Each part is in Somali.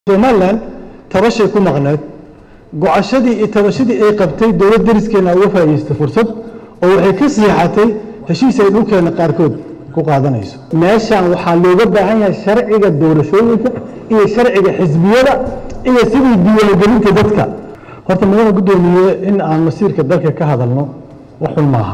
somalilan tabashay ku maqneed gocashadii iyo tabashadii ay qabtay dowlad dariskeena uga faa'iidaystay fursad oo waxay ka siixatay heshiis ay dhulkeena qaarkood ku qaadanayso meeshan waxaa looga baahan yahay sharciga doorashooyinka iyo sharciga xisbiyada iyo sidii diiwaangelinta dadka horta mudana guddoomiye in aan masiirka dalka ka hadalno wax xun maaha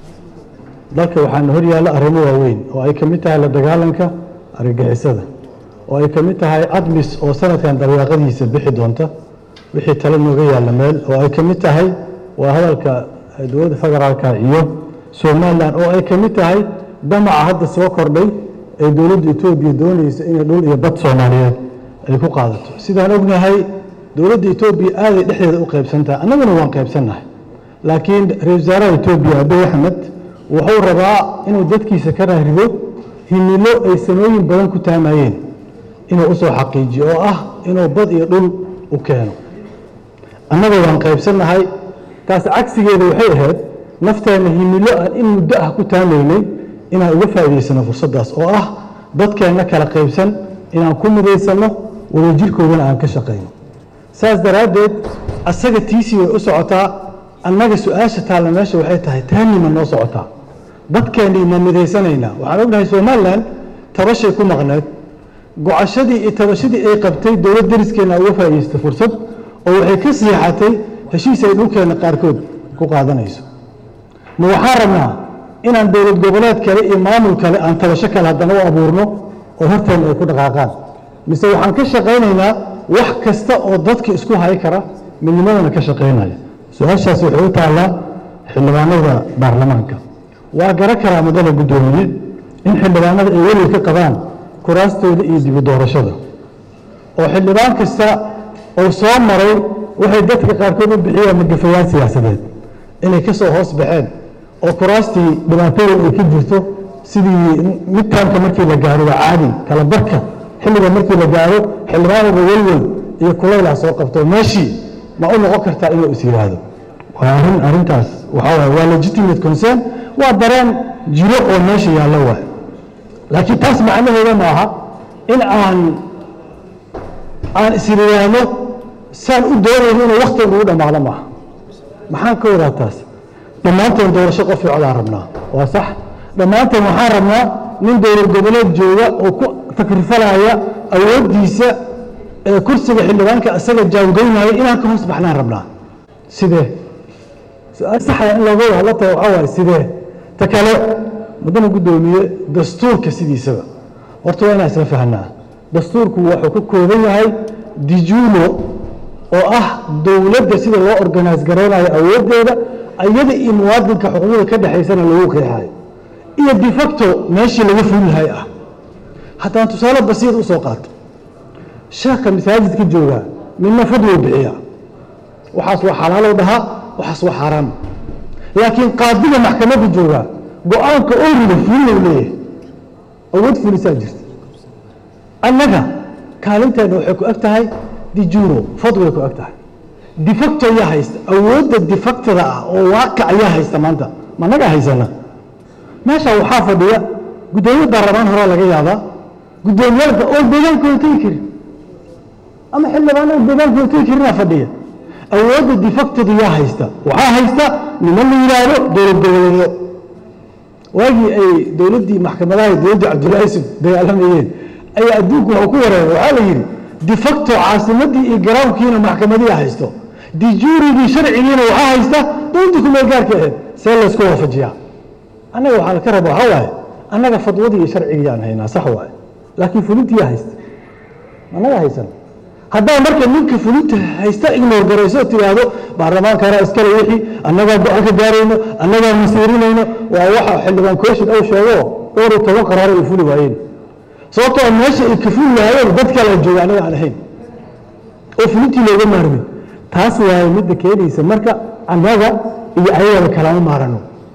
dalka waxaana hor yaalla arrimo waaweyn oo ay ka mid tahay la dagaalanka argagixisada oo ay ka mid tahay admis oo sanadkan dabayaaqadiisa bixi doonta wixii tale nooga yaalla meel oo ay ka mid tahay waa hadalka dowladda federaalka iyo somalilan oo ay ka mid tahay damaca hadda soo kordhay ee dowladda etoobiya doonaysa inay dhul iyo bad soomaaliyeed ay ku qaadato sidaan ognahay dowladda etoobiya aaday dhexdeeda u qaybsantahay annaguna waan qaybsannahay laakiin ra-isul wasaaraha etoobiya abiy axmed wuxuu rabaa inuu dadkiisa ka raarido himilo ay sanooyin badan ku taamayeen inuu u soo xaqiijiyo oo ah inuu bad iyo dhul u keeno annaga waan qaybsannahay taas cagsigeeda waxay ahayd nafteenna himilo aan in muddo ah ku taamaynay inaan uga faa'iidaysano fursaddaas oo ah dadkeenna kala qaybsan inaan ku midaysanno wadajirkoodana aan ka shaqayno saas daraaddeed asaga tiisii way u socotaa annaga su-aasha taalla meesha waxay tahay taanima noo socotaa dadkeennii ma midaysanaynaa waxaan ognahay somalilan tabashay ku maqneed gocashadii iyo tabashadii ay qabtay dowlad dariskeena uga faa'iidaystay fursad oo waxay ka siixatay heshiis ay dhulkeena qaarkood ku qaadanayso ma waxaan rabnaa inaan dowlad goboleed kale iyo maamul kale aan tabasho kale haddana u abuurno oo horteena ay ku dhaqaaqaan mise waxaan ka shaqaynaynaa wax kasta oo dadka isku hay kara midnimadana ka shaqaynaya su-aashaas waxay u taallaa xildhibaanada baarlamaanka waa garan karaa muddada guddoomiye in xildhibaanada ay weliga ka qabaan kuraastooda iyo dibi doorashada oo xildhibaan kasta oo soo maray waxay dadka qaarkood u bixiyeen magafayaal siyaasadeed inay ka soo hoos baxeen oo kuraastii dhibaatada ay ka jirto sidii midtaanka markii la gaaro waa caadi kala barka xilliga markii la gaaro xildhibaanada welwel iyo kulaylah soo qabto meeshii ma u noqon kartaa inuu is yidhaahdo waa arrin arrintaas waxaa waay waa legitimate concern waa dareen jiro oo meesha yaallo waay laakiin taas macnaheeda ma aha in aan aan isriyaano saan u doonayno inuu waktiga ugu dhammaado maaha maxaan ka wadaa taas dhammaanteen doorasho qof codaan rabnaa waa sax dhammaanteen waxaan rabnaa nin dowlad goboleed jooga oo ku takrifalaya awooddiisa ee kursiga xildhibaanka isaga jaawgeynaya inaan ka hoos baxnaan rabnaa sidee su-aal saxaya in looga wada la tago waxaa waaye sidee ta kale muddana guddoomiye dastuurka sidiisaba horta waa inaan isla fahnaa dastuurku wuxuu ka kooban yahay dijuulo oo ah dowladda sida loo organise garaynayo awooddeeda iyada iyo muwaadinka xuquuqda ka dhexaysana lagu qeexayo iyo defacto meeshii laga fulilahay ah haddaan tusaale basiir u soo qaato sheekha masaajidka joogaa midna fadlow bixiya waxaas waa xalaalow dhahaa waxaas waa xaaraam laakiin qaadiga maxkamadda joogaa go-aanka orida fulilow leeyahay awood fulisaa jirta annaga kaalinteena waxay ku eg tahay dijuuro fadway ku eg tahay defacto ayaa haysta awoodda defactada ah oo waaqic ayaa haysta maanta ma naga haysana meesha waxaa fadhiya guddoomiye baarlamaan horaa laga yaabaa guddoomiyaalka oo deegaankooda tegi karin ama xildhibaanada deegaankooda tegi karinaa fadhiya awoodda defactada yaa haysta waxaa haysta niman la yidhaahdo dowlad goboleedyo waagii ay dowladdii maxkamadaha dowladdii cabdullaahi yusuf dagaalamayeen ayaa adduunku waxuu ku wareegay waxaa la yidhi defacto caasimadii iyo garaamkiina maxkamadiya haysto dijuurigii sharcigiina waxaa haysta dowladdii kumeel gaarka ahayd see laysku waafajiyaa annaga waxaa laka raba waxaa waaye annaga fadwadii iyo sharcigii aan haynaa sax waaye laakiin fulintiyaa haysta annaga haysan haddaa marka ninka fulinta haysta ignor garayso tiraahdo baarlamaankana iskale wixii annagaa go-aan ka gaarayno annagaa masiirinayno waa waxa xildhibaan kooshin ou sheego dhowr iyo toban qaraaro ay fuli waayeen sababtoo meesha ay ka fuli lahaayeen dad kale jooga annaga aan ahayn oo fulintii looga maarmin taas waaye midda keenaysa marka annaga iyo ayagaba kalama maarano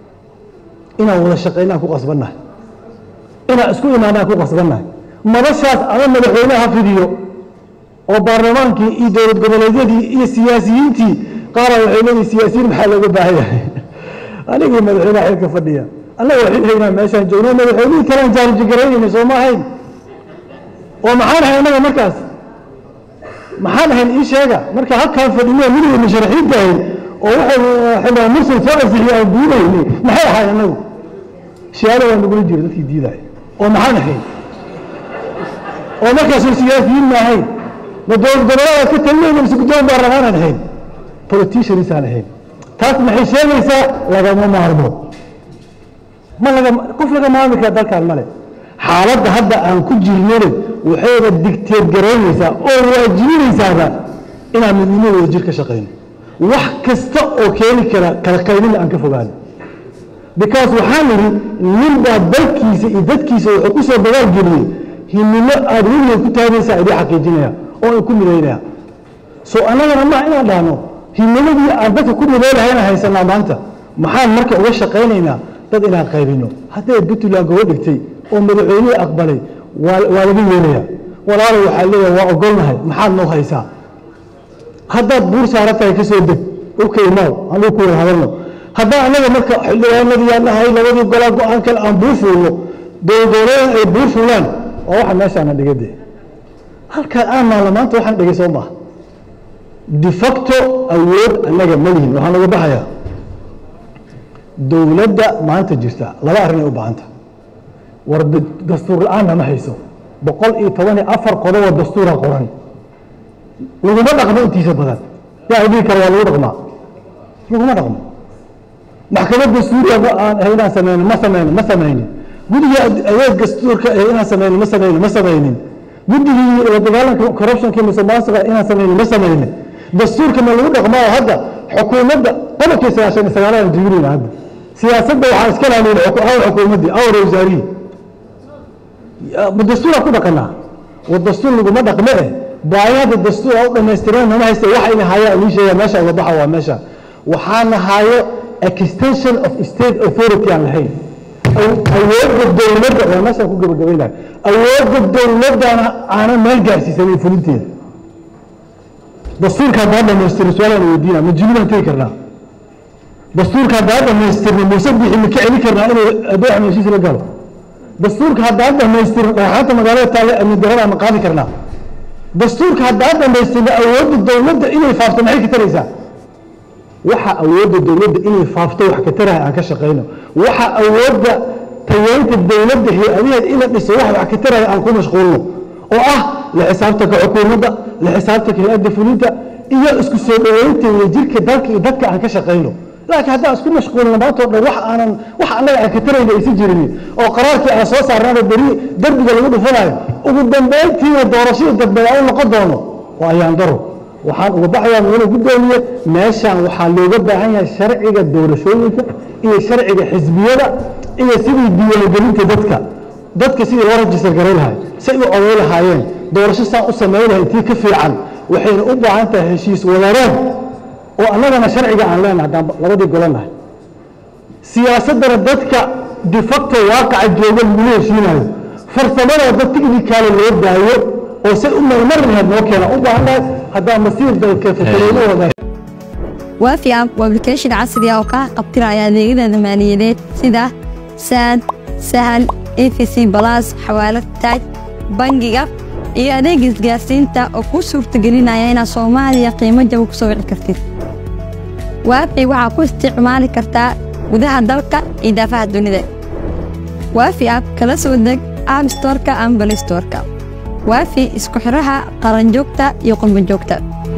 inaan wada shaqaynaan ku qasbannahay inaan isku imaanaan ku qasbannahay madashaas ama madaxweyneha fidiyo oo baarlamaankii iyo dowlad goboleedyadii iyo siyaasiyiintii qaara waxay leeyihin siyaasiyiin maxaa looga baahan yahay anigii madaxweynaha xilka fadhiya annaga waxay haynaa meeshaan joogno madaxweynihii kalaan jaarjigaraynayna soo ma ahayn oo maxaan ahay annaga markaas maxaan ahayn ii sheega marka halkaan fadhino midowda musharaxiinta ahayn oo waxay xildhibaan mursal soo ansixiyey aan diidayni maxay ahayn annagu shiyaalo waa nagula jira dadkii diidaya oo maxaan ahayn oo markaasoo siyaasiyiin ma ahayn ma dowlad goboleeda ka talinayna mise guddoon baarlamaanaan ahayn politicianisaan ahayn taas maxay sheegaysaa lagama maarmo ma laga qof laga maarmi kara dalkan male xaaladda hadda aan ku jirnana waxayna digteed garaynaysaa oo waajibinaysaaba inaan midnimo wada jir ka shaqayno wax kasta oo keeni kara kala qaybina aan ka fogaano because waxaan idhi ninbaa dalkiisa iyo dadkiisa wuxuu ku soo dagaal geliyey himilo aada weligeed ku taagaysaa idii xaqiijinaya oo aan ku midaynaya so annagana ma inaan dhahno himiladii aan dadka ku midaynahayna haysanaa maanta maxaan marka uga shaqaynaynaa dad inaan qaybino hadday puntland gobo dhigtay oo madaxweynihii aqbalay waa waa laga yeelaya walaalo waxaa leeyahay waa ogolnahay maxaad noo haysaa haddaad buur saaran tahay ka soo deg okay now anuu ku wada hadalno haddaan annaga marka xildhibaanadii aan nahay labadii golaa go-aan kale aan buur fuulno dowladooleeda ay buur fuulaan waa waxa meeshaana dhigade halkaan aan naalno maanta waxaan dhigay soo maaha de facto awood annaga ma lihin waxaan laga baxayaa dowladda maanta jirta laba arrin ay u baahanta war dastuur la-aanna ma hayso boqol iyo toban iyo afar qodobo dastuura qoran laguma dhaqmo intiisa badan yaa dhihi kara waa lagu dhaqmaa laguma dhaqmo maxkamad dastuuriya aan ahay inaan sameyno ma sameyno ma sameynin guddiga adeeg dastuurka ahay inaan sameyno ma sameyno ma sameynin guddigii la dagaalanka corruptionka musuqmaasuqa inaan sameyno ma sameynin dastuurka ma lagu dhaqmaa hadda xukuumadda qodobkii sagaashan iyo sagaalaan jibinayna hadda siyaasadda waxaa iska laaliyin awr xukuumaddii awr wasaarihii dastuuraa ku dhaqanaa war dastuur laguma dhaqme eh baayada dastuur u dhammaystireen nama haysta waxa ina haya inii sheega meesha uga baxa waa meesha waxaana hayo extension of state authority aan lahayn awoodda dowladda waa meeshaan ku gabagabaynayo awoodda dowladdana aanan meel gaarsiisanin fulinteeda dastuurka haddaan dhamaystirno su-aalaan weydiina ma jibinaan tegi karnaa dastuurka haddaan dhamaystirno muuse bixi ma ka celin karnaa inuu adeex heshiis la galo dastuurka haddaan dhamaystirno dhagaxaanta magaalada taale amni darada ma qaadi karnaa dastuurka haddaan dhamaystirno awoodda dowladda inay faafto maxay ka taraysaa waxa awoodda dowladda inay faafto wax ka tarahay aan ka shaqayno waxa awoodda tayeynta dowladda hay-adaheed ina dhiso wax wax ka tarahay aan ku mashquulno oo ah la xisaabtanka xukuumadda la xisaabtanka hay-adda fulinta iyo isku soo dhaweynta wadajirka dalka iyo dadka aan ka shaqayno laakiin haddaan isku mashquulno maantoo dhan wax aanan wax annaga aan ka tarayna aysan jirin oo qaraarkii aan soo saarnaana beri derbiga lagu dhufanayo ugu dambayntiina doorashadii dambe aan u noqon doono waa ayaan daro waxaan uga baxayaa mudane guddoomiye meeshaan waxaa looga baahan yahay sharciga doorashooyinka iyo sharciga xisbiyada iyo sidii diiwaangelinta dadka dadka sidii loo rajistar garay lahay say u oday lahaayeen doorasho saan u samayn lahay tii ka fiican waxayna u baahan tahay heshiis wadareed oo annagana sharciga aan leenahay haddaan labadii golanahay siyaasaddana dadka de facto waaqaca jooga lagula heshiinayo farsamada dad technicaala loo daayo oo say u marmari lahayd noo keena u baahannahay haddaan masiir dalka fasalooyahooda waafi app waa application casri ah oo kaa qabtiraya adeegyada maaliyadeed sida saad sahal efc balas xawaalad taaj bangiga iyo adeeg isgaarsiinta oo kuu suurtagelinaya inaad soomaaliya qiimo jaba ku soo wici kartid waafi waxaa ku isticmaali kartaa gudaha dalka iyo daafaha dunida waafi app kala soo deg app storka ama balistorka waafi isku xidhaha qaranjoogta iyo qurbanjoogta